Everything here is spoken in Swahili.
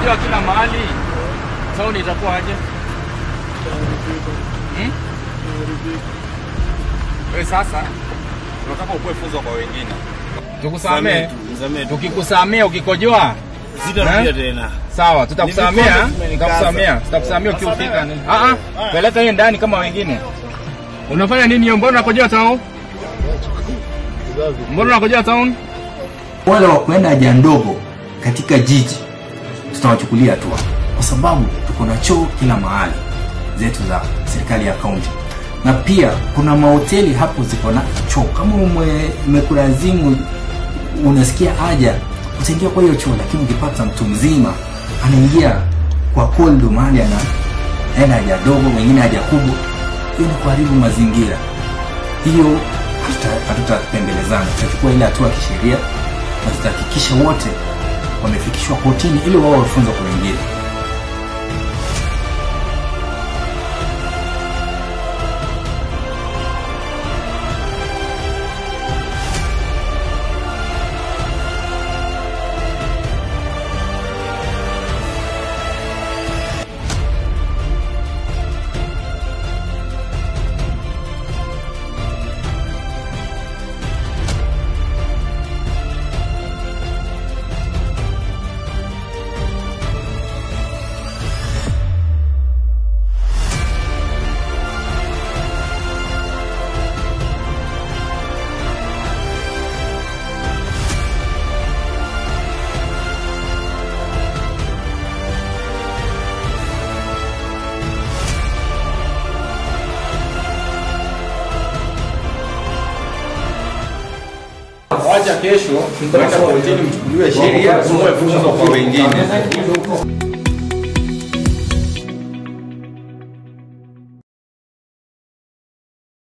ikikojoa kila mahali, town itakuwa aje? Hmm? Wewe sasa tunataka ukuwe funzo kwa wengine. Tukusamee, Msamee tu. tukikusamea ukikojoa Sitarudia Eh? tena. Sawa, tutakusamea, Ni vikojo tutakusamea, tutakusamea ukiufika. Ah ah, peleka hiyo ndani kama wengine. Unafanya nini hiyo? Mbona unakojoa town? Mbona unakojoa town? wale wa kuenda haja ndogo katika jiji tutawachukulia hatua, kwa sababu tuko na choo kila mahali zetu za serikali ya kaunti, na pia kuna mahoteli hapo ziko na choo. Kama ume- umekulazimu unasikia haja, utaingia kwa hiyo choo, lakini ukipata mtu mzima anaingia kwa koldo mahali anaenda haja dogo, wengine haja kubwa, hiyo ni kuharibu mazingira. Hiyo hatuta- hatutapembelezana, tutachukua ile hatua ya kisheria na tutahakikisha wote wamefikishwa kotini ili wao wafunzwe kwa wengine. Wacha kesho tuende kotini mchukuliwe sheria, muwe funzo kwa wengine.